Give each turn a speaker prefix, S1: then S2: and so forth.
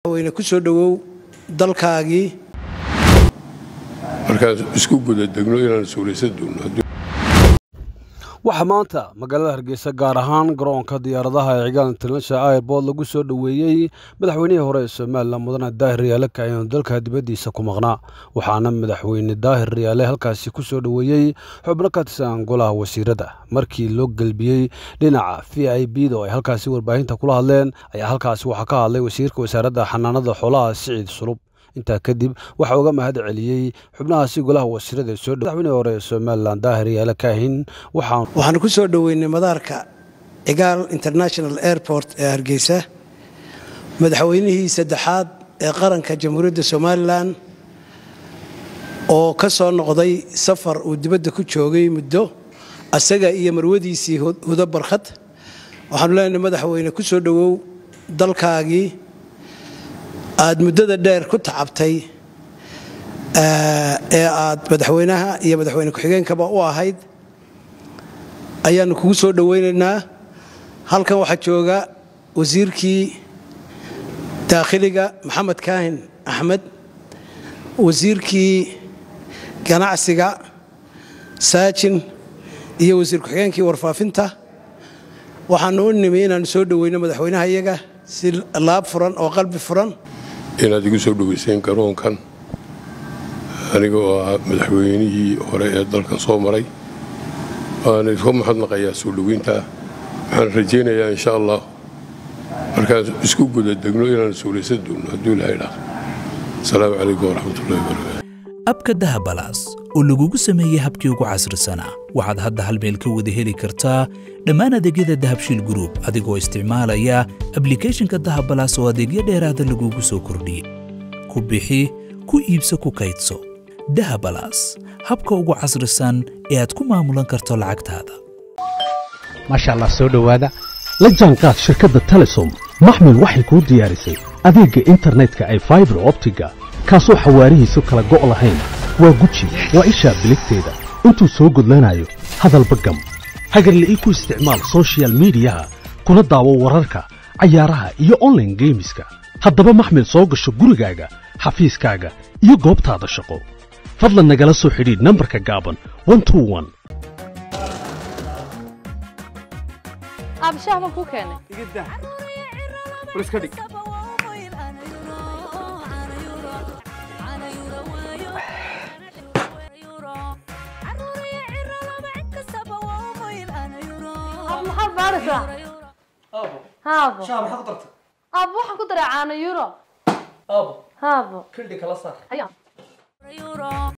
S1: weyne ku soo dhowow dalkaagii
S2: markaan isku guda degno inaan suuraysan doono
S3: waxaa maanta magaalada hargeysa gaar ahaan garoonka diyaaradaha ee cigaal international airboort lagu soo dhoweeyey madaxweynihii hore ee somalilan mudane daahir riyaale kaayanu dalka dibaddiisa ku maqnaa waxaana madaxweyne daahir riyaale halkaasi ku soo dhoweeyey xubno ka tirsan golaha wasiirada markii loo gelbiyey dhinaca v i b da oo ay halkaasi warbaahinta kula hadleen ayaa halkaasi waxaa ka hadlay wasiirka wasaaradda xanaanada xoolaha siciid sulub intaa kadib waxaa uga mahad celiyey xubnahaasi golaha wasiirada soo madaxweynihii hore ee somalilan daahir yaale kaahin waxaan
S1: waxaanu ku soo dhoweynay madaarka cigaal international airport ee hargeysa madaxweynihii saddexaad ee qaranka jamhuuriyadda somalilan oo ka soo noqday safar uu dibadda ku joogay muddo asaga iyo marwadiisii hudo barkhad waxaanu leenahay madaxweyne ku soo dhowow dalkaagii aad muddada dheer ku tacabtay ee aad madaxweynaha iyo madaxweyne ku-xigeenkaba u ahayd ayaannu kugu soo dhowaynaynaa halkan waxaa jooga wasiirkii daakhiliga maxamed kaahin axmed wasiirkii ganacsiga saajin iyo wasiir ku-xigeenkii warfaafinta waxaannu u nimi inaannu soo dhoweyno madaxweynaha iyaga si laab furan oo qalbi furan
S2: inaad igu soo dhoweyseen garoonkan aniga oo ah madaxweynihii hore ee dalkan soo maray waana iska mahadnaqayaa soo dhoweyntaa waxaan rajaynayaa insha allah markaan isku guda degno inaan suuraysan doono hadduu ilahay dhaaqo asalaamu calaykum waraxmatullahi wabarakaatu
S4: abka dahabalaas oo lagugu sameeyey habkii ugu casrisanaa waxaad hadda hal meel ka wada heli kartaa dhammaan adeegyada dahabshiil gruub adigoo isticmaalaya ablikhethonka dahabalaas oo adeegyo dheeraada lagugu soo kordhiyey ku bixi ku iibso ku kaydso dahabalaas habka ugu casrisan ee aad ku maamulan karto lacagtaada
S5: maasha allah soo dhowaada la jaanqaad shirkadda telesom maxmil waxay kuu diyaarisay adeegga internetka ay faibar optiga kaasoo xawaarihiisu kala go' lahayn waa guji waa ishaa biligteeda intuu soo gudlanayo hadalba gam hagarla'ii ku isticmaal sochial miidiyaha kuna daawo wararka cayaaraha iyo onlaine geemiska haddaba maxmil soo gasho gurigaaga xafiiskaaga iyo goobtaada shaqo fadlan nagala soo xidhiidh nambarka gaaban
S6: abshaah baan kuu keenay maxaad baaraysaa haabo aabo waxaan ku daray caano euro haabo